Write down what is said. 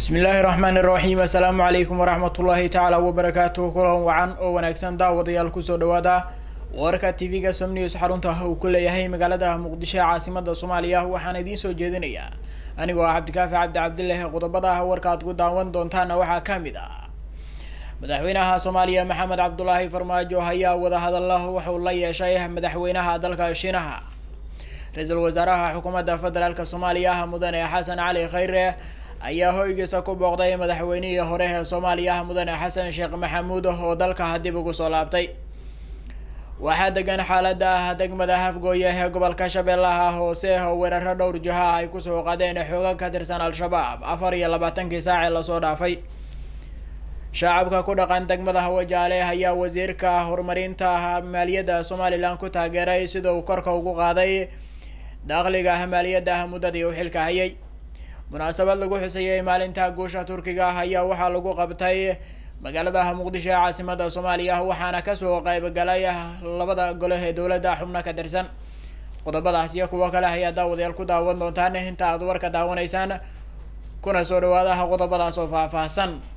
bismi illaahi raxmaan iraxiim assalaamu calaykum waraxmatullaahi tacaala wabarakaatuhu kulan wacan oo wanaagsan daawadayaal kusoo dhawaada warka tv-ga som news xarunta uu ku leeyahay magaalada muqdisho ee caasimada soomaaliya waxaan idiin soo jeedinayaa anigoo ah cabdikaafi cabdi cabdileh qodobada warka aad ku daawan doontaana waxaa ka mid ah madaxweynaha soomaaliya maxamed cabdulaahi farmaajo ayaa wadahadalla wuxuu la yeeshay madaxweynaha dalka shiinaha ra-iisul wasaaraha xukuumadda federaalk soomaaliya mudane xasan cali khayre ayaa hoygiisa ku booqday madaxweynihii hore ee soomaaliya mudane xasan sheekh maxamuud oo dalka dib ugu soo laabtay waxaa degan xaalada degmada hafgooye ee gobolka shabeellaha hoose oo weeraro dhowr jiha ay kusoo qadeen xoogag ka tirsan al-shabaab afar iyo labaatankii saace lasoo dhaafay shacabka ku dhaqan degmada hawajaale ayaa wasiirka horumarinta maaliyadda somalilan ku taageeray sida uu korka ugu qaaday dakhliga maaliyadda muddadii uu xilka hayay munaasabad lagu xusayay maalinta guusha turkiga ayaa waxaa lagu qabtay magaalada muqdisho ee caasimada soomaaliya waxaana kasoo qeybgalay labada gole ee dowladda xubno ka tirsan qodobadaas iyo kuwo kale ayaa daawadayaal ku daawan doontaan inta aad warka daawanaysaan kuna soo dhawaadaha qodobadaas oo faahfaahsan